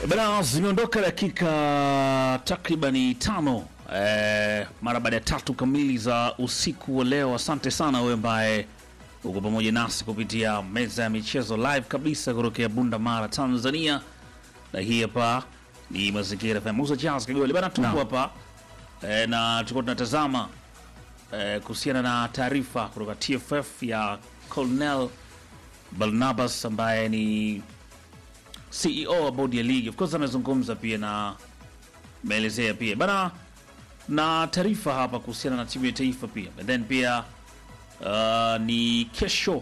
Bana, zimeondoka dakika takribani tano eh, mara baada ya tatu kamili za usiku wa leo. Asante sana wewe ambaye uko pamoja nasi kupitia meza ya michezo live kabisa kutokea Bunda Mara, Tanzania, na hii hapa ni Mazingira FM. Musa Charles Kagoli bana, tupo Naam. hapa eh, na tulikuwa tunatazama eh, kuhusiana na taarifa kutoka TFF ya Colonel Barnabas ambaye ni CEO wa bodi ya ligi. Of course amezungumza pia na ameelezea pia bana na taarifa hapa kuhusiana na timu ya taifa pia and then pia uh, ni kesho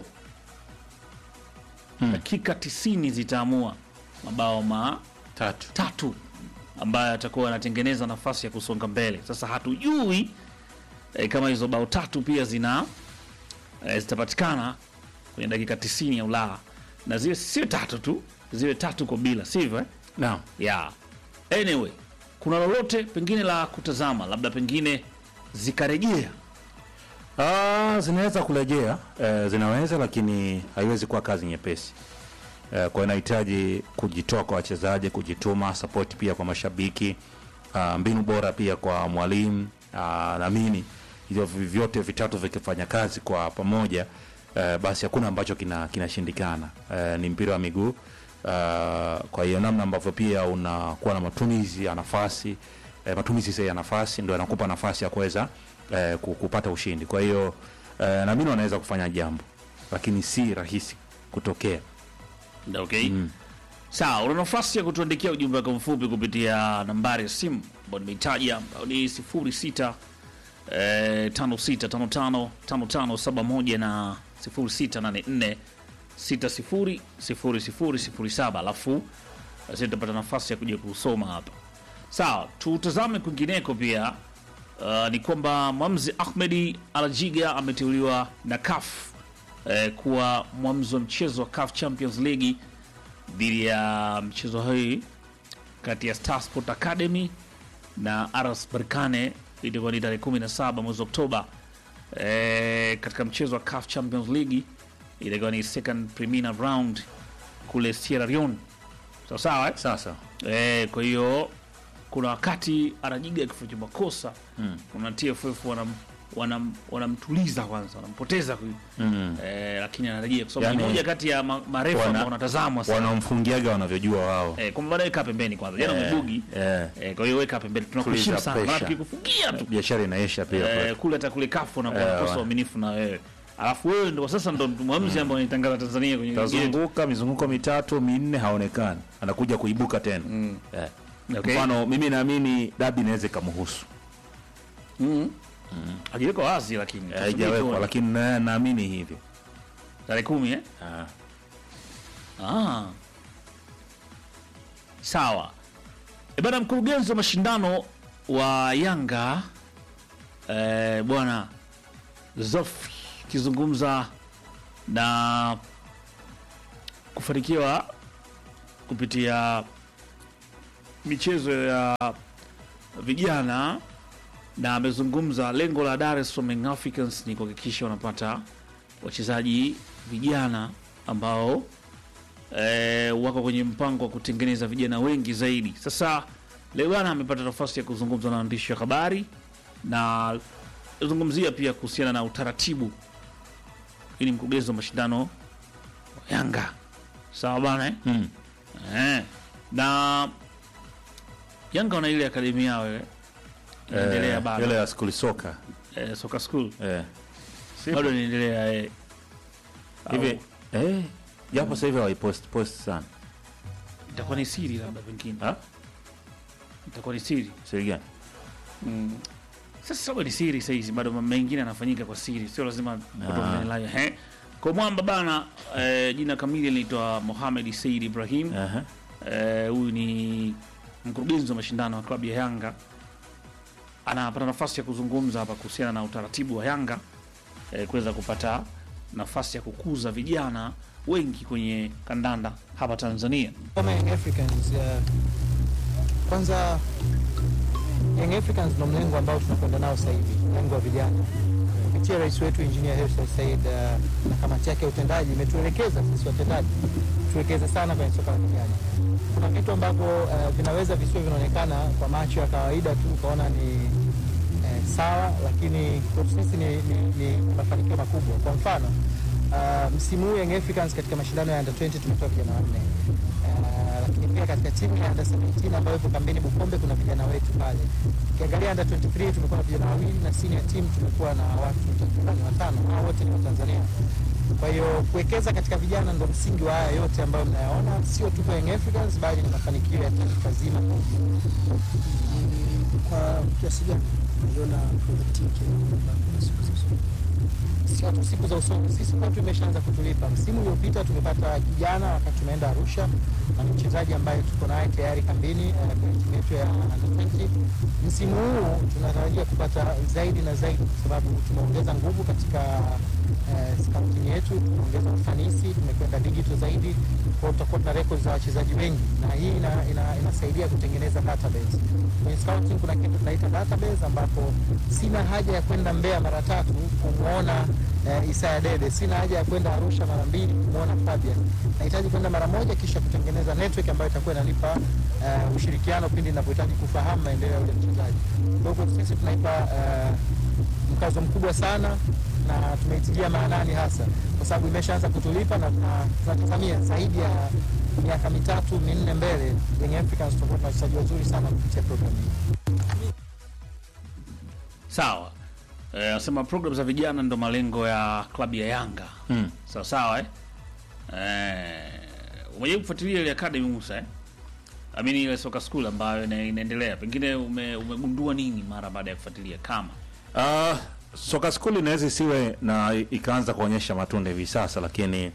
dakika 90 zitaamua mabao ma tatu tatu ambayo atakuwa anatengeneza nafasi ya kusonga mbele. Sasa hatujui eh, kama hizo bao tatu pia zina eh, zitapatikana kwenye dakika 90 au la, na ziwe sio tatu tu, ziwe tatu kwa bila, sivyo eh? naam. yeah. Anyway, kuna lolote pengine la kutazama, labda pengine zikarejea Ah, zinaweza kurejea eh, zinaweza lakini haiwezi kuwa kazi nyepesi eh, kwa inahitaji kujitoa kwa wachezaji, kujituma, support pia kwa mashabiki ah, mbinu bora pia kwa mwalimu ah, naamini hivyo vi- vyote vitatu vikifanya kazi kwa pamoja eh, basi hakuna ambacho kina kinashindikana. Eh, ni mpira wa miguu ah, kwa hiyo namna ambavyo pia unakuwa na matumizi ya nafasi eh, matumizi sahihi ya nafasi ndio yanakupa nafasi ya kuweza eh, ku- kupata ushindi. Kwa hiyo eh, naamini wanaweza kufanya jambo, lakini si rahisi kutokea. okay. Sawa, una nafasi ya kutuandikia ujumbe wako mfupi kupitia nambari ya simu ambayo nimeitaja ambayo ni 06 eh, 5655 5571 na 0684 600007 alafu sisi tutapata nafasi ya kuja kusoma hapa. Sawa, tutazame kwingineko pia. Uh, ni kwamba Mwamzi Ahmedi Alajiga ameteuliwa na CAF eh, kuwa mwamuzi wa mchezo wa CAF Champions League dhidi ya mchezo hii kati ya Star Sport Academy na RS Berkane itakuwa ni tarehe 17 mwezi Oktoba. E, katika mchezo wa CAF Champions League itakuwa ni second preliminary round kule Sierra Leone. Sawa sawa eh? Sasa E, kwa hiyo kuna wakati anajiga akifanya makosa Mm. kuna TFF wanam wanam wanamtuliza kwanza, wanampoteza huyu mm. e, lakini anarejea kwa sababu ni Yani, moja kati ya ma- marefu wana- ambao wanatazamwa sana wanamfungiaga wanavyojua wao Eh, kwamba baadaye kaa pembeni kwanza. Jana Eh, umebugi. eh. Eh, kwa hiyo weka pembeni. Tunakuheshimu Tuliza sana. Maana pressure. tukikufungia tu. biashara inaisha pia Eh, kule hata kule kafu na Eh, kukosa wa- uaminifu na wewe. Alafu wewe ndio sasa ndo mwamuzi ambaye anatangaza Tanzania kwenye ligi yetu. tazunguka mizunguko mitatu minne haonekani, anakuja kuibuka tena eh. Okay. Mfano mimi naamini dabi inaweza ikamhusu, Mm. Hajiweka wazi lakini. Eh, haijawekwa lakini na- naamini hivyo Tarehe 10 eh? Ah. Ah. Sawa. E bana, mkurugenzi wa mashindano wa Yanga eh, bwana Zofi akizungumza na kufanikiwa kupitia michezo ya vijana na amezungumza lengo la Dar es Salaam Young Africans ni kuhakikisha wanapata wachezaji vijana ambao e, wako kwenye mpango wa kutengeneza vijana wengi zaidi. Sasa leo bwana amepata nafasi ya kuzungumza na waandishi wa habari na zungumzia pia kuhusiana na utaratibu. Hii ni mkurugenzi wa mashindano wa Yanga, sawa bana eh? Mm. Eh. na Yanga wana ile akademi yao ile inaendelea Eh, bado ile ya skuli soka eh, soka school eh. bado inaendelea eh. hivi eh, japo sasa hivi hawaipost post sana itakuwa ni siri labda pengine Ha? itakuwa ni siri siri gani? sasa sababu ni siri sahizi bado mambo mengine yanafanyika kwa siri sio lazima watu waone live. Ehe. kwa mwamba bana eh, jina kamili linaitwa Mohamed Said Ibrahim Aha. Eh, huyu ni mkurugenzi wa mashindano wa klabu ya Yanga anapata nafasi ya kuzungumza hapa kuhusiana na utaratibu wa Yanga eh, kuweza kupata nafasi ya kukuza vijana wengi kwenye kandanda hapa Tanzania. kama Young Africans uh, kwanza Young Africans ndo mlengo ambao tunakwenda nao sasa hivi, mlengo wa vijana kupitia rais wetu Engineer Hersi Said uh, na kamati yake ya utendaji imetuelekeza sisi watendaji tuwekeze sana kwenye soka la vijana. Kuna vitu ambavyo uh, vinaweza visiwe vinaonekana kwa macho ya kawaida tu ukaona ni eh, sawa, lakini kwetu sisi ni, ni, ni mafanikio makubwa. Kwa mfano uh, msimu huu Young Africans katika mashindano ya under 20 tumetoa vijana wanne uh, lakini pia katika timu ya under 17 ambayo ipo kambini Bukombe kuna vijana wetu pale. Ukiangalia under 23 tumekuwa na vijana wawili na senior team tumekuwa na watu takribani watano, hao wote ni Watanzania. Kwa hiyo kuwekeza katika vijana ndo msingi wa haya yote ambayo mnayaona, sio tu kwa Young Africans bali ni mafanikio ya taifa zima. kwa kiasi gani unaiona projekti yake kwa siku za usoni? sio tu siku za usoni, sisi kwetu imeshaanza kutulipa. Msimu uliopita tumepata kijana wakati tumeenda Arusha na ni mchezaji ambaye tuko naye tayari kambini eh, kwenye timu yetu ya under 20. Msimu huu tunatarajia kupata zaidi na zaidi, kwa sababu tumeongeza nguvu katika eh, scouting yetu, tumeongeza ufanisi, tumekwenda digital zaidi, kwa hiyo tutakuwa na records za wachezaji wengi, na hii ina, ina, inasaidia kutengeneza database. Kwenye scouting kuna kitu tunaita database, ambapo sina haja ya kwenda Mbeya mara tatu kumwona eh, Isaya Dede, sina haja ya kwenda Arusha mara mbili kumwona Fabian. Nahitaji kwenda mara moja, kisha kutengeneza network ambayo itakuwa inanipa eh, ushirikiano pindi ninapohitaji kufahamu maendeleo ya yule mchezaji. Kwa hiyo sisi tunaipa eh, mkazo mkubwa sana na tumeitilia maanani hasa kwa sababu imeshaanza kutulipa na tuna- tunatazamia zaidi ya miaka mitatu minne mbele Young Africans tutakuwa tuna wachezaji wazuri sana kupitia programu hii. Sawa. Eh, Anasema program za vijana ndo malengo ya klabu ya Yanga. Mm. Sawa sawa eh? Eh, umejaribu kufuatilia ile academy Musa eh? Amini ile soka school ambayo ina, inaendelea. Pengine ume, umegundua nini mara baada ya kufuatilia kama? Uh, soka skuli inaweza isiwe na ikaanza kuonyesha matunda hivi sasa, lakini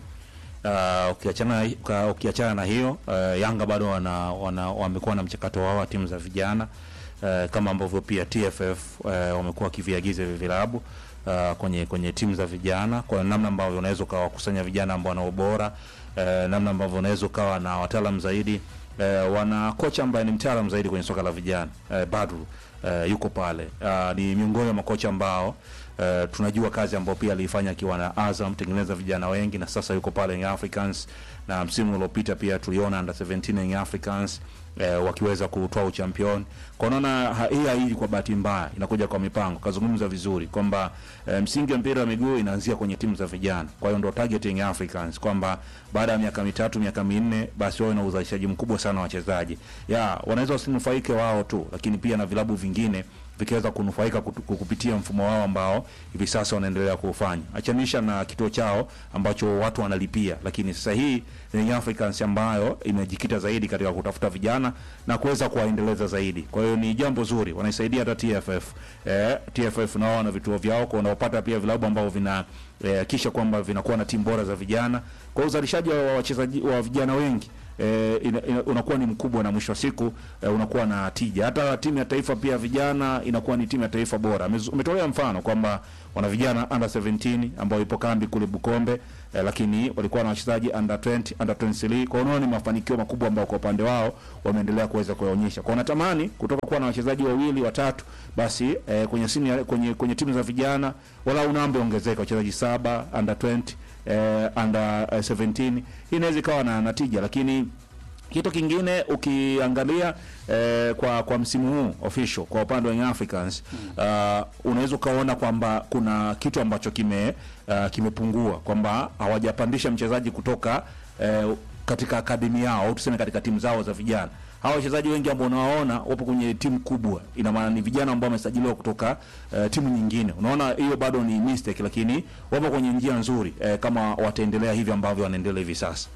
uh, ukiachana uka- ukiachana na hiyo uh, Yanga bado wana, wana wamekuwa na mchakato wao wa timu za vijana uh, kama ambavyo pia TFF uh, wamekuwa wakiviagiza hivi vilabu uh, kwenye kwenye timu za vijana kwa namna ambavyo unaweza ukawakusanya vijana ambao wana ubora uh, namna ambavyo unaweza ukawa na wataalam zaidi uh, wana kocha ambaye ni mtaalam zaidi kwenye soka la vijana uh, Badru uh, yuko pale uh, ni miongoni mwa makocha ambao uh, tunajua kazi ambayo pia aliifanya akiwa na Azam tengeneza vijana wengi, na sasa yuko pale Young Africans, na msimu uliopita pia tuliona under 17 Young Africans eh, wakiweza kutoa uchampion. Kwa unaona ha- hii haiji kwa bahati mbaya, inakuja kwa mipango. Kazungumza vizuri kwamba eh, msingi wa mpira wa miguu inaanzia kwenye timu za vijana. Kwa hiyo ndo target ya Young Africans kwamba baada ya miaka mitatu miaka minne, basi wawe na uzalishaji mkubwa sana wa wachezaji. Ya wanaweza wasinufaike wao tu, lakini pia na vilabu vingine vikiweza kunufaika kutu- kupitia mfumo wao ambao hivi sasa wanaendelea kuufanya, achanisha na kituo chao ambacho watu wanalipia. Lakini sasa hii ni Young Africans ambayo imejikita zaidi katika kutafuta vijana na kuweza kuwaendeleza zaidi. Kwa hiyo ni jambo zuri, wanaisaidia hata TFF. Eh, TFF nao wana vituo vyao, kwa wanaopata pia vilabu ambavyo vina eh, kisha kwamba vinakuwa na timu bora za vijana. Kwa hiyo uzalishaji wa wachezaji wa vijana wengi eh, ina, ina, unakuwa ni mkubwa na mwisho wa siku eh, unakuwa na tija. Hata timu ya taifa pia vijana inakuwa ni timu ya taifa bora. Amezu- Umetolea mfano kwamba wana vijana under 17 ambao ipo kambi kule Bukombe eh, lakini walikuwa na wachezaji under 20, under 23. Kwa hiyo unaona ni mafanikio makubwa ambayo kwa upande wao wameendelea kuweza kuyaonyesha. Kwa natamani kutoka kuwa na wachezaji wawili watatu basi eh, kwenye senior, kwenye kwenye timu za vijana wala namba ongezeka wachezaji saba under 20 eh, under eh, 17 hii inaweza ikawa na natija, lakini kitu kingine ukiangalia eh, kwa kwa msimu huu official kwa upande wa Young Africans uh, unaweza ukaona kwamba kuna kitu ambacho kime uh, kimepungua kwamba hawajapandisha mchezaji kutoka eh, katika akademi yao au tuseme katika timu zao za vijana. Hawa wachezaji wengi ambao unawaona wapo kwenye timu kubwa, ina maana ni vijana ambao wamesajiliwa kutoka uh, timu nyingine. Unaona hiyo bado ni mistake, lakini wapo kwenye njia nzuri eh, kama wataendelea hivi ambavyo wanaendelea hivi sasa.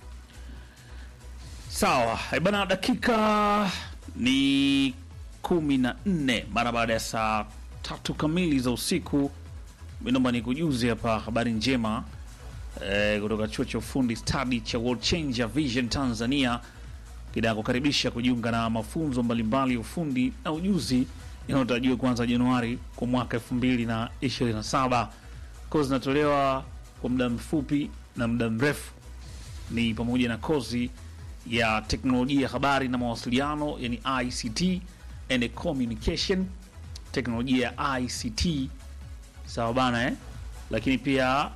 Sawa, eh, bana, dakika ni kumi na nne mara baada ya saa tatu kamili za usiku. Mi naomba nikujuze hapa habari njema eh, kutoka chuo cha ufundi stadi cha World Changer Vision Tanzania kinakukaribisha kujiunga na mafunzo mbalimbali ya ufundi na ujuzi yanayotarajiwa kuanza Januari kwa mwaka 2027. Kozi zinatolewa kwa muda mfupi na muda mrefu ni pamoja na kozi ya teknolojia ya habari na mawasiliano yani ICT and communication, teknolojia ya ICT, sawa bana eh? lakini pia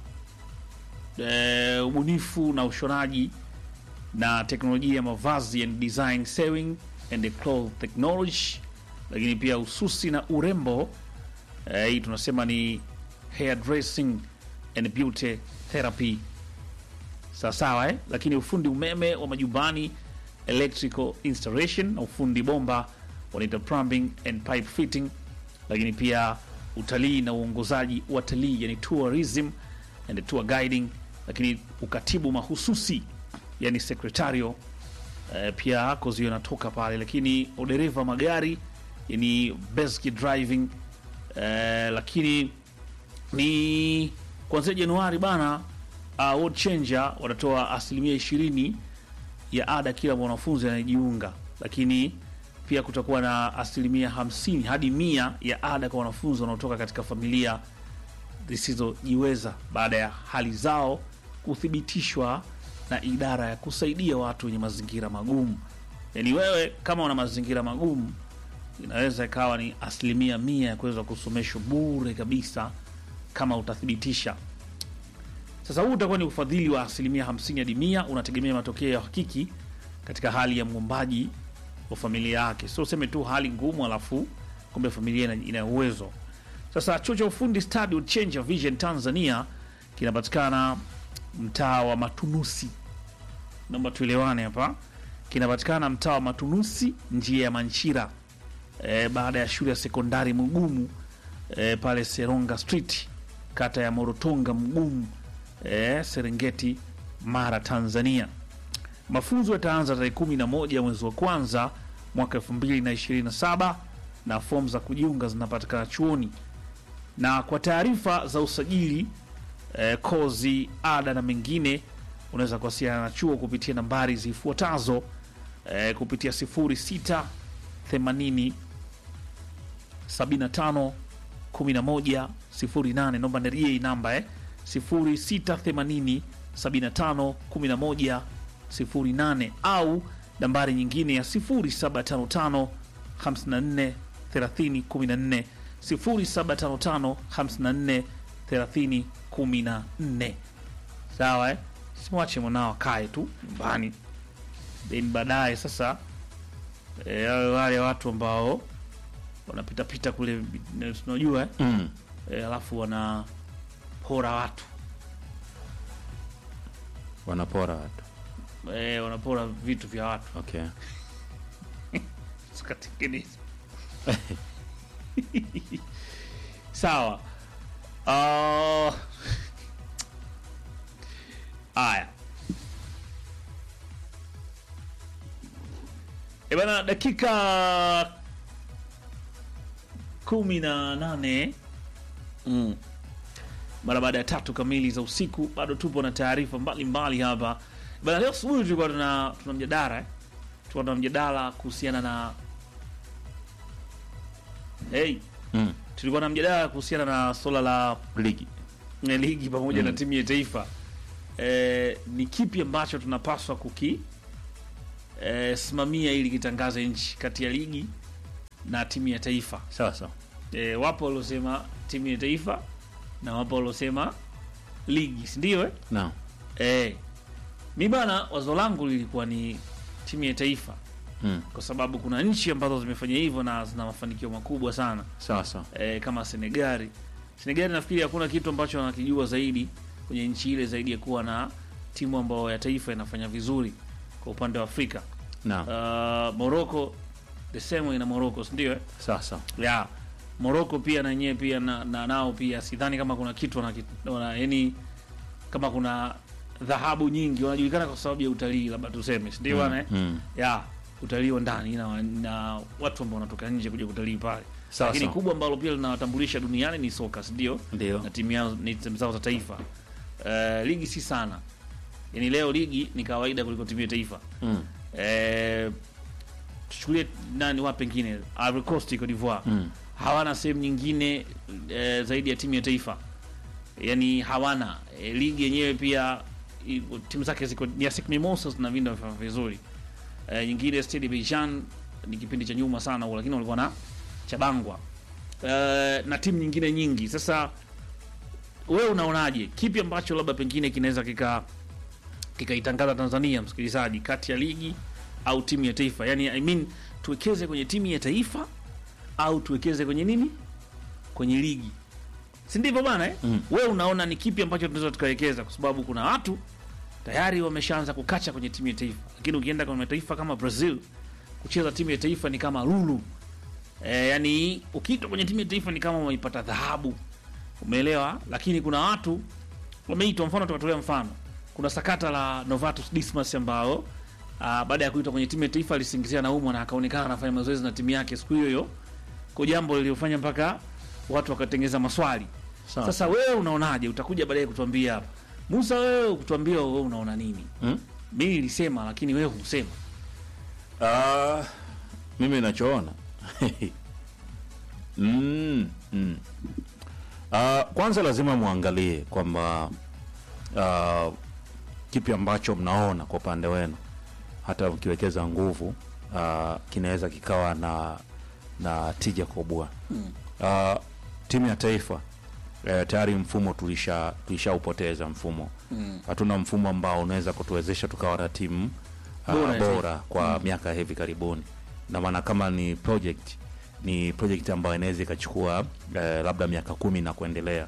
e, ubunifu na ushonaji na teknolojia ya mavazi and design sewing and cloth technology lakini pia ususi na urembo eh, hii tunasema ni hair dressing and beauty therapy sawasawa eh? lakini ufundi umeme wa majumbani electrical installation na ufundi bomba wanaita plumbing and pipe fitting lakini pia utalii na uongozaji wa talii yani tourism and tour guiding lakini ukatibu mahususi yani secretario eh, pia kozi hiyo inatoka pale lakini udereva wa magari yani basic driving eh, lakini ni kuanzia Januari bana uh, World Changer watatoa asilimia ishirini ya ada kila mwanafunzi anayejiunga, lakini pia kutakuwa na asilimia hamsini hadi mia ya ada kwa wanafunzi wanaotoka katika familia zisizojiweza baada ya hali zao kuthibitishwa na idara ya kusaidia watu wenye mazingira magumu. Yaani wewe kama una mazingira magumu, inaweza ikawa ni asilimia mia ya kuweza kusomeshwa bure kabisa kama utathibitisha. Sasa huu utakuwa ni ufadhili wa asilimia 50 hadi mia, unategemea matokeo ya hakiki katika hali ya mwombaji wa familia yake, sio useme tu hali ngumu alafu kumbe familia ina- ina uwezo. Sasa chuo cha ufundi Study Will Change Your Vision Tanzania kinapatikana mtaa wa Matunusi, naomba tuelewane hapa, kinapatikana mtaa wa Matunusi, njia ya Manchira, e, baada ya shule ya sekondari Mugumu e, pale Seronga Street, kata ya Morotonga Mgumu, e, Serengeti, Mara, Tanzania. Mafunzo yataanza tarehe kumi na moja mwezi wa kwanza mwaka elfu mbili na ishirini na saba na fomu za kujiunga zinapatikana chuoni. Na kwa taarifa za usajili eh, kozi, ada na mengine, unaweza kuwasiliana na chuo kupitia nambari zifuatazo eh, kupitia 06 80 75 11 08. Naomba nirudie hii namba eh, 06 80 75 11 08 au nambari nyingine ya 0755 54 30 14 0755 54 30 14. Sawa eh? Simwache mwanao akae tu nyumbani, then baadaye sasa eh, wale wale watu ambao wanapitapita kule, tunajua eh? Mm. eh, alafu wanapora watu Wanapora watu. eh, wanapora vitu vya watu Okay. zikatengenezwa sawa. Ah, Haya e bana, dakika kumi na nane mm. mara baada ya tatu kamili za usiku, bado tupo na taarifa mbalimbali hapa bana. Leo asubuhi tulikuwa tuna, tuna mjadala eh? tulikuwa tuna mjadala kuhusiana na hey, Mm. tulikuwa na mjadala kuhusiana na swala la Ligi. ya ligi pamoja Mm. na timu ya taifa e, ni kipi ambacho tunapaswa kuki e, simamia ili kitangaze nchi kati ya ligi na timu ya taifa Sawa sawa. e, wapo waliosema timu ya taifa na wapo waliosema ligi sindio eh? Naam. e, mi bana wazo langu lilikuwa ni timu ya taifa Mm. kwa sababu kuna nchi ambazo zimefanya hivyo na zina mafanikio makubwa sana Sawa sawa. e, kama Senegali. Senegali nafikiri hakuna kitu ambacho wanakijua zaidi kwenye nchi ile zaidi ya kuwa na timu ambayo ya taifa inafanya vizuri kwa upande wa Afrika. Naam. Uh, Morocco the same way na Morocco, si ndio? eh? Sawa sawa. Yeah. Morocco pia na yenyewe pia na, na nao pia sidhani kama kuna kitu wana, wana yani kama kuna dhahabu nyingi wanajulikana kwa sababu ya utalii labda tuseme, si ndio bwana? eh? Mm. ya utalii wa ndani na, na watu ambao wanatoka nje kuja kutalii pale Sawa, lakini sawa. kubwa ambalo pia linawatambulisha duniani ni soka si ndio Ndio. na timu yao ni timu zao za taifa uh, ligi si sana yani leo ligi ni kawaida kuliko timu ya taifa Mm. uh, tuchukulie nani wa pengine Ivory Coast Cote d'Ivoire Mm. hawana sehemu nyingine eh, zaidi ya timu ya taifa yani hawana eh, ligi yenyewe pia i- timu zake ziko ni ASEC Mimosas na vinda vifanya vizuri eh, nyingine Stade Bijan ni kipindi cha nyuma sana huko, lakini walikuwa na Chabangwa eh, na timu nyingine nyingi. Sasa wewe unaonaje kipi ambacho labda pengine kinaweza kika kikaitangaza Tanzania msikilizaji, kati ya ligi au timu ya taifa? Yani I mean, tuwekeze kwenye timu ya taifa au tuwekeze kwenye nini, kwenye ligi, si ndivyo bwana eh? Mm. Wewe unaona ni kipi ambacho tunaweza tukawekeza, kwa sababu kuna watu tayari wameshaanza kukacha kwenye timu ya taifa, lakini ukienda kwenye mataifa kama Brazil kucheza timu ya taifa ni kama lulu e, yani ukiitwa kwenye timu ya taifa ni kama umeipata dhahabu, umeelewa? Lakini kuna watu wameitwa, mfano tukatolea mfano, kuna sakata la Novatus Dismas ambao ah, baada ya kuitwa kwenye timu ya taifa alisingizia naumwa na akaonekana anafanya mazoezi na timu yake siku hiyo hiyo, kwa jambo liliofanya mpaka watu wakatengeza maswali. Sawa. Sasa wewe unaonaje? Utakuja baadaye kutuambia hapa Musa, wewe kutuambia wewe unaona nini? Mm? Mimi nilisema, lakini wewe husema. Ah, mimi nachoona mm, mm. Ah, kwanza lazima muangalie kwamba ah, kipi ambacho mnaona kwa upande wenu hata mkiwekeza nguvu ah, kinaweza kikawa na na tija kubwa Ah, timu ya taifa eh, tayari mfumo tulisha tulishaupoteza mfumo hatuna mfumo ambao unaweza kutuwezesha tukawa na timu ah, Bora ya bora kwa miaka ya hivi karibuni na maana kama ni project ni project ambayo inaweza ikachukua eh, labda miaka kumi na kuendelea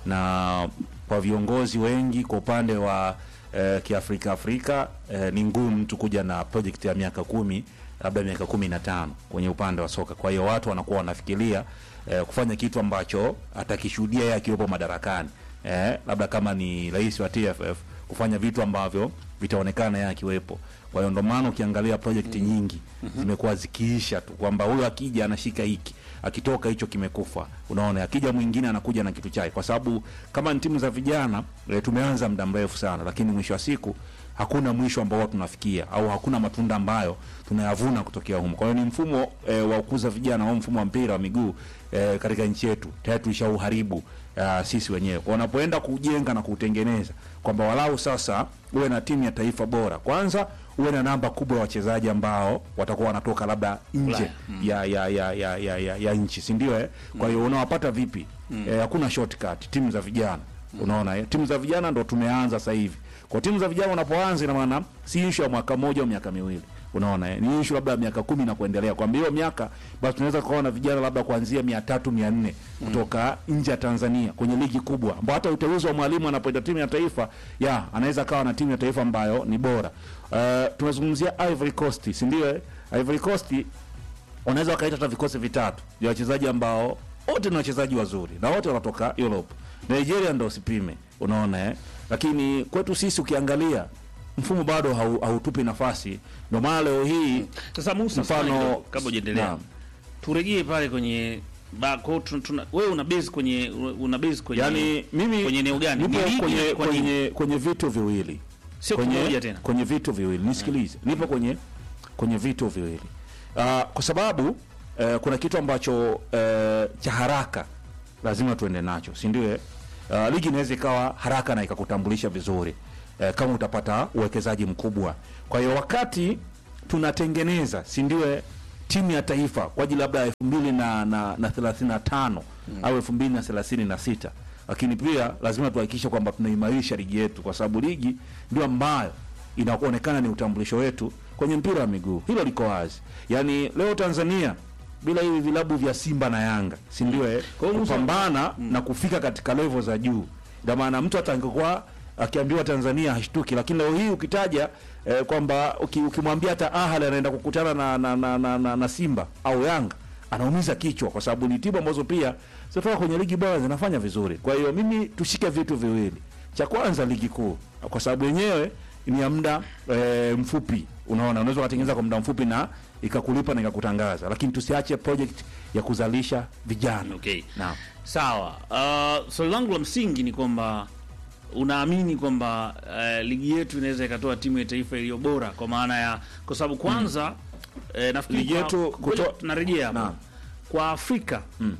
na kwa viongozi wengi kwa upande wa eh, kiafrika afrika eh, ni ngumu mtu kuja na project ya miaka kumi labda miaka kumi na tano kwenye upande wa soka kwa hiyo watu wanakuwa wanafikiria eh, kufanya kitu ambacho atakishuhudia yeye akiwepo madarakani eh, labda kama ni rais wa TFF kufanya vitu ambavyo vitaonekana yeye akiwepo. Kwa hiyo ndo maana ukiangalia project nyingi zimekuwa zikiisha tu kwamba huyo akija anashika hiki, akitoka hicho kimekufa. Unaona, akija mwingine anakuja na kitu chake, kwa sababu kama ni timu za vijana e, tumeanza muda mrefu sana, lakini mwisho wa siku hakuna mwisho ambao tunafikia au hakuna matunda ambayo tunayavuna kutokea humo. Kwa hiyo ni mfumo e, wa kukuza vijana au mfumo wa mpira wa miguu e, katika nchi yetu tayari tulishauharibu uh, sisi wenyewe. Kwa Wanapoenda kujenga na kuutengeneza kwamba walau sasa uwe na timu ya taifa bora, kwanza uwe na namba kubwa ya wachezaji ambao watakuwa wanatoka labda nje Ulaya. ya, ya, ya, ya, ya, ya, ya nchi, si ndio? Eh, kwa hiyo unawapata vipi? Eh, hakuna shortcut. Timu za vijana unaona, eh, timu za vijana ndo tumeanza sasa hivi. Kwa timu za vijana unapoanza, ina maana si issue ya mwaka mmoja au miaka miwili unaona eh, ni issue labda ya miaka kumi na kuendelea. Kwamba hiyo miaka basi tunaweza kuona vijana labda kuanzia mia tatu mia nne kutoka nje ya Tanzania kwenye ligi kubwa, ambao hata uteuzi wa mwalimu anapoenda timu ya taifa ya anaweza kawa na timu ya taifa ambayo ni bora. Uh, tunazungumzia Ivory Coast, si ndio? eh? Ivory Coast unaweza wakaita hata vikosi vitatu vya wachezaji ambao wote ni wachezaji wazuri na wote wanatoka Europe. Nigeria ndo usipime, unaona eh? Lakini kwetu sisi ukiangalia mfumo bado hau- hautupi nafasi, ndio maana leo hii Sasa Musa, Mfano- mfano kidogo, kabla hujaendelea, Naam. turejee pale kwenye ba, kwa, tuna, tuna, wewe una base kwenye una base kwenye yani mimi kwenye eneo gani? nipo Ni ligi kwenye, na kwa nini? kwenye, kwenye vitu viwili Sio kwenye, kimoja tena. kwenye vitu viwili nisikilize, nipo kwenye kwenye vitu viwili uh, kwa sababu uh, kuna kitu ambacho uh, cha haraka lazima tuende nacho, si ndio? eh? Uh, ligi inaweza ikawa haraka na ikakutambulisha vizuri uh, kama utapata uwekezaji mkubwa. Kwa hiyo wakati tunatengeneza, si ndio, eh, timu ya taifa kwa ajili labda elfu mbili na, na, na thelathini na tano au elfu mbili na thelathini na sita lakini pia lazima tuhakikishe kwamba tunaimarisha ligi yetu, kwa sababu ligi ndio ambayo inaonekana ni utambulisho wetu kwenye mpira wa miguu. Hilo liko wazi. Yaani leo Tanzania bila hivi vilabu vya Simba na Yanga, si ndio? Eh, Kwa hiyo Musa- kupambana na kufika katika level za juu, ndio maana mtu hata angekuwa akiambiwa Tanzania hashtuki, lakini leo hii ukitaja eh, kwamba uki- ukimwambia hata Ahly anaenda kukutana na, na, na, na, na, na Simba au Yanga anaumiza kichwa, kwa sababu ni timu ambazo pia zinatoka kwenye ligi bora zinafanya vizuri. Kwa hiyo mimi tushike vitu viwili, cha kwanza ligi kuu, kwa sababu yenyewe ni ya muda e, mfupi. Unaona, unaweza ukatengeneza kwa muda mfupi na ikakulipa na ikakutangaza, lakini tusiache project ya kuzalisha vijana. Okay. Naam. Sawa. Uh, swali langu la msingi ni kwamba unaamini kwamba uh, ligi yetu inaweza ikatoa timu ya taifa iliyo bora kwa maana ya kwa sababu kwanza eh, nafikiri Ligi kwa- yetu ngoja kuto- tunarejea hapo. Naam. Kwa Afrika Mm.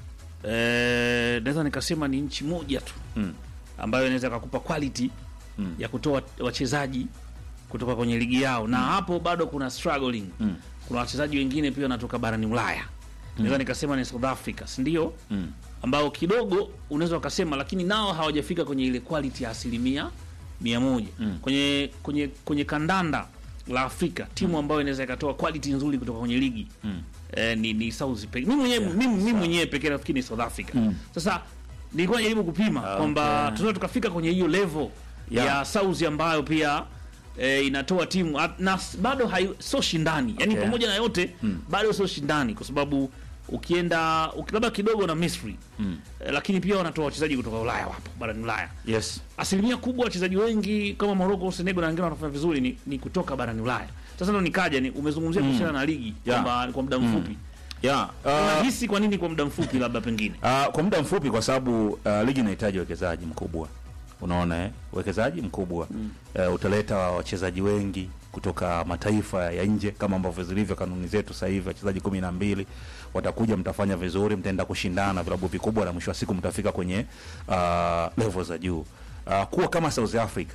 eh, naweza nikasema ni nchi moja tu Mm. ambayo inaweza kakupa quality Mm. ya kutoa wachezaji kutoka kwenye ligi yao na hapo bado kuna struggling Mm. kuna wachezaji wengine pia wanatoka barani Ulaya naweza nikasema ni South Africa, si ndio? Mm. ambao kidogo unaweza ukasema, lakini nao hawajafika kwenye ile quality ya asilimia mia moja Mm. kwenye kwenye kwenye kandanda la Afrika timu ambayo inaweza ikatoa quality nzuri kutoka kwenye ligi Mm. eh, ni, ni South pekee. Mimi mwenyewe mimi mimi mwenyewe pekee nafikiri ni South Africa. Mm. Sasa nilikuwa najaribu kupima Ah, kwamba okay. tunaweza tukafika kwenye hiyo level Yeah. ya South ambayo pia eh, inatoa timu at- na s- bado hai, sio shindani yani Okay. pamoja na yote Mm. bado sio shindani kwa sababu ukienda uki- labda kidogo na Misri Mm. eh, lakini pia wanatoa wachezaji kutoka Ulaya wapo barani Ulaya Yes. asilimia kubwa wachezaji wengi kama Morocco, Senegal na wengine wanafanya vizuri ni, ni kutoka barani Ulaya. Sasa ndo nikaja ni umezungumzia kuhusiana na ligi Yeah. kwamba ni kwa muda mfupi. Yeah. Uh, Unahisi kwa nini kwa muda mfupi labda pengine? Uh, kwa muda mfupi kwa sababu uh, ligi inahitaji uwekezaji mkubwa, unaona eh? Uwekezaji mkubwa uh, utaleta wachezaji wengi kutoka mataifa ya nje kama ambavyo zilivyo kanuni zetu sasa hivi, wachezaji kumi na mbili watakuja, mtafanya vizuri, mtaenda kushindana na vilabu vikubwa, na mwisho wa siku mtafika kwenye uh, level za juu. Uh, kuwa kama South Africa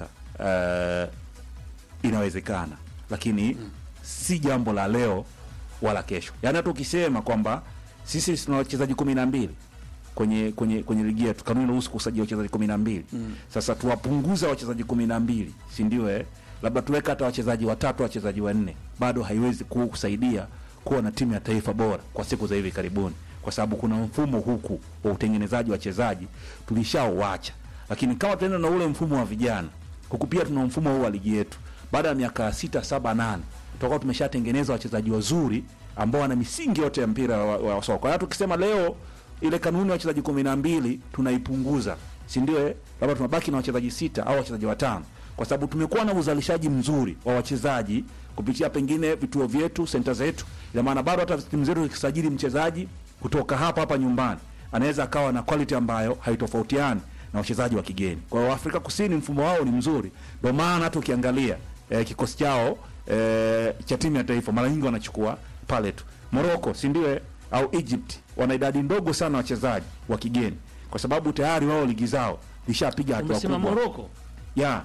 uh, inawezekana, lakini si jambo la leo wala kesho. Yaani hata ukisema kwamba sisi tuna wachezaji kumi na mbili kwenye kwenye kwenye ligi yetu, kanuni inaruhusu kusajili wachezaji kumi na mbili Sasa tuwapunguza wachezaji kumi na mbili si ndio? Eh, labda tuweka hata wachezaji watatu, wachezaji wanne, bado haiwezi ku- kusaidia kuwa na timu ya taifa bora kwa siku za hivi karibuni, kwa sababu kuna mfumo huku wa utengenezaji wa wachezaji tulishauacha, lakini kama tunaenda na ule mfumo wa vijana huku, pia tuna mfumo huu wa ligi yetu, baada ya miaka sita saba nane tutakuwa tumeshatengeneza wachezaji wazuri ambao wana misingi yote ya mpira wa, wa soka. Kwa hiyo tukisema leo ile kanuni ya wachezaji kumi na mbili tunaipunguza, si ndio? eh? Labda tunabaki na wachezaji sita au wachezaji watano, kwa sababu tumekuwa na uzalishaji mzuri wa wachezaji kupitia pengine vituo vyetu, senta zetu. Ina maana bado hata timu zetu zikisajili mchezaji kutoka hapa hapa nyumbani, anaweza akawa na quality ambayo haitofautiani na wachezaji wa kigeni. Kwa hiyo Afrika Kusini mfumo wao ni mzuri, ndio maana hata ukiangalia eh, kikosi chao eh, cha timu ya taifa mara nyingi wanachukua pale tu. Morocco, si ndio? eh? Au Egypt wana idadi ndogo sana wachezaji wa kigeni, kwa sababu tayari wao ligi zao lishapiga hatua Umesema kubwa. Morocco. ya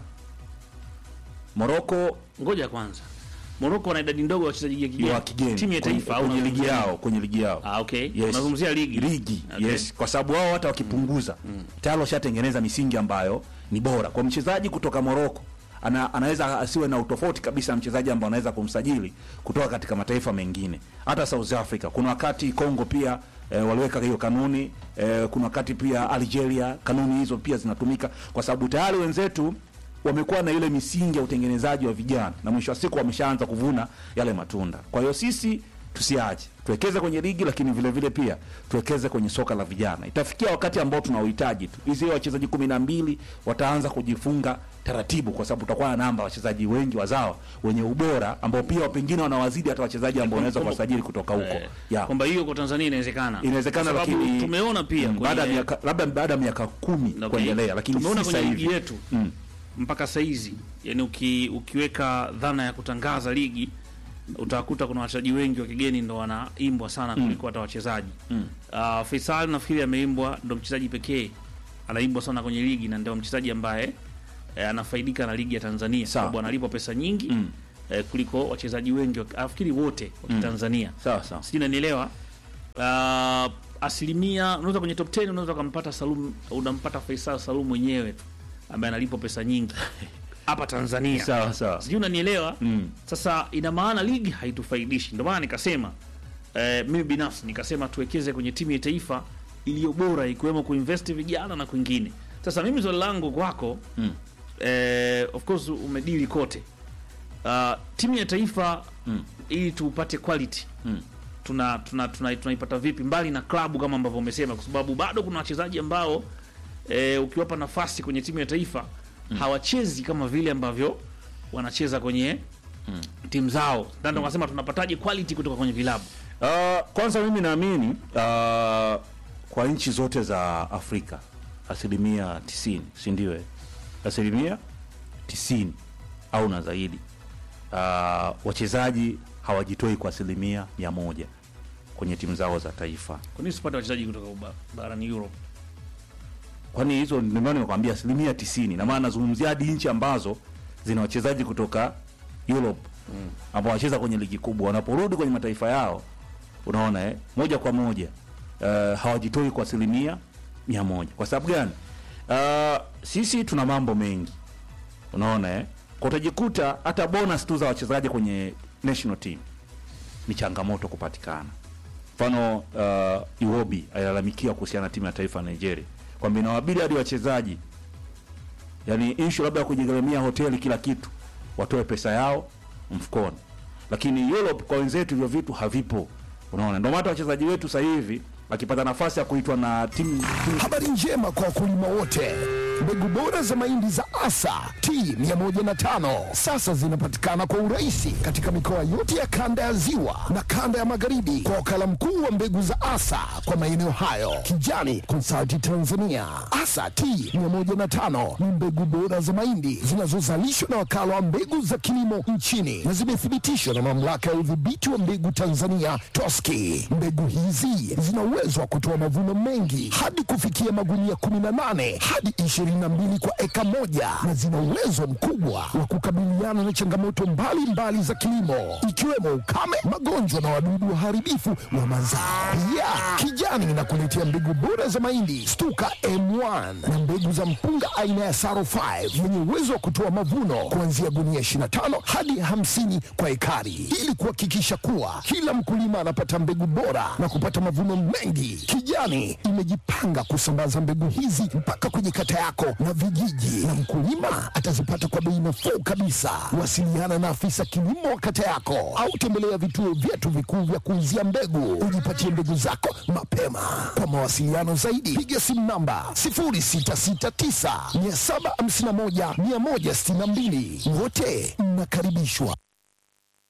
Morocco Ngoja kwanza. Morocco wana idadi ndogo ya wachezaji ya kigeni. wa kigeni Timu ya kwenye- taifa au kwenye ligi unazungumzia- yao kwenye ligi yao Ah, okay. Yes. Unazungumzia ligi. ligi Okay. yes, kwa sababu wao hata wakipunguza tayari washatengeneza misingi ambayo ni bora kwa mchezaji kutoka Morocco. Ana, anaweza asiwe na utofauti kabisa na mchezaji ambaye anaweza kumsajili kutoka katika mataifa mengine. Hata South Africa kuna wakati Congo pia eh, waliweka hiyo kanuni eh, kuna wakati pia Algeria kanuni hizo pia zinatumika kwa sababu tayari wenzetu wamekuwa na ile misingi ya utengenezaji wa vijana na mwisho wa siku wameshaanza kuvuna yale matunda. Kwa hiyo sisi tusiache, tuwekeze kwenye ligi, lakini vile vile pia tuwekeze kwenye soka la vijana. Itafikia wakati ambao tunauhitaji tu, hizi wachezaji kumi na mbili wataanza kujifunga taratibu, kwa sababu tutakuwa na namba ya wachezaji wengi wazawa wenye ubora ambao pia pengine wanawazidi hata wachezaji ambao wanaweza kuwasajili kutoka huko Eh, yeah. Kwamba hiyo kwa Tanzania inawezekana. Inawezekana, Kwa sababu lakini tumeona pia mm, kwenye- baada ya miaka labda baada ya miaka kumi Okay. kuendelea, lakini tumeona si kwenye sasa ligi hivi yetu mm. mpaka saizi yani uki, ukiweka dhana ya kutangaza ligi utakuta kuna wachezaji wengi wa kigeni ndo wanaimbwa sana kuliko hata wachezaji Mm. uh, Faisal nafikiri ameimbwa ndo mchezaji pekee anaimbwa sana kwenye ligi na ndio mchezaji ambaye eh, anafaidika na ligi ya Tanzania Sawa. sababu analipwa pesa nyingi Mm. eh, kuliko wachezaji wengi wa- nafikiri wote wa Kitanzania sawa sawa sijui nanielewa uh, asilimia unaweza kwenye top 10 unaweza ukampata Salum unampata Faisal Salum mwenyewe tu ambaye analipwa pesa nyingi hapa Tanzania sawa sawa sijui unanielewa mm. sasa ina maana ligi haitufaidishi ndio maana nikasema eh, mimi binafsi nikasema tuwekeze kwenye timu ya taifa iliyo bora ikiwemo kuinvest vijana na kwingine sasa mimi swali langu kwako Mm. eh, of course umedili kote uh, timu ya taifa Mm. ili tupate quality Mm. tuna tuna tuna- tunaipata vipi mbali na klabu kama ambavyo umesema kwa sababu bado kuna wachezaji ambao e, ukiwapa nafasi kwenye timu ya taifa hawachezi kama vile ambavyo wanacheza kwenye timu zao ndio mm. nasema tunapataje quality kutoka kwenye vilabu Uh, kwanza mimi naamini uh, kwa nchi zote za Afrika asilimia tisini, si ndio? eh? Asilimia tisini au na zaidi, uh, wachezaji hawajitoi kwa asilimia mia moja kwenye timu zao za taifa. kwa nini usipate wachezaji kutoka uba- barani Europe Kwani hizo ndio maana nimekwambia asilimia tisini, na maana nazungumzia hadi nchi ambazo zina wachezaji kutoka Europe ambao wanacheza kwenye ligi kubwa, wanaporudi kwenye mataifa yao unaona eh, moja kwa moja uh, hawajitoi kwa asilimia mia moja. Kwa sababu gani? Uh, sisi tuna mambo mengi unaona eh, kwa utajikuta hata bonus tu za wachezaji kwenye national team ni changamoto kupatikana. Mfano uh, Iwobi alilalamikia kuhusiana na timu ya taifa ya Nigeria kwamba inawabidi hadi wachezaji yani issue labda ya kujigharamia hoteli kila kitu watoe pesa yao mfukoni, lakini Europe kwa wenzetu hivyo vitu havipo. Unaona, ndio maana hata wachezaji wetu sasa hivi akipata nafasi ya kuitwa na timu timu Habari njema kwa wakulima wote. Mbegu bora za mahindi za Asa T105 sasa zinapatikana kwa urahisi katika mikoa yote ya kanda ya Ziwa na kanda ya Magharibi kwa wakala mkuu wa mbegu za Asa kwa maeneo hayo, Kijani Consulting Tanzania. Asa T105 ni mbegu bora za mahindi zinazozalishwa na wakala wa mbegu za kilimo nchini na zimethibitishwa na mamlaka ya udhibiti wa mbegu Tanzania TOSCI. Mbegu hizi zina uwezo wa kutoa mavuno mengi hadi kufikia magunia 18 hadi 22 kwa eka moja na zina uwezo mkubwa wa kukabiliana na changamoto mbalimbali mbali za kilimo ikiwemo ukame, magonjwa na wadudu waharibifu wa mazao. Pia Kijani inakuletea mbegu bora za mahindi Stuka M1 na mbegu za mpunga aina ya Saro 5 yenye uwezo wa kutoa mavuno kuanzia gunia 25 hadi 50 kwa ekari ili kuhakikisha kuwa kila mkulima anapata mbegu bora na kupata mavuno mengi. Kijani imejipanga kusambaza mbegu hizi mpaka kwenye kata yako na vijiji, na mkulima atazipata kwa bei nafuu kabisa. Wasiliana na afisa kilimo wa kata yako au tembelea vituo vyetu vikuu vya kuuzia mbegu, ujipatie mbegu zako mapema. Kwa mawasiliano zaidi, piga simu namba 0669 751 162. Wote mnakaribishwa.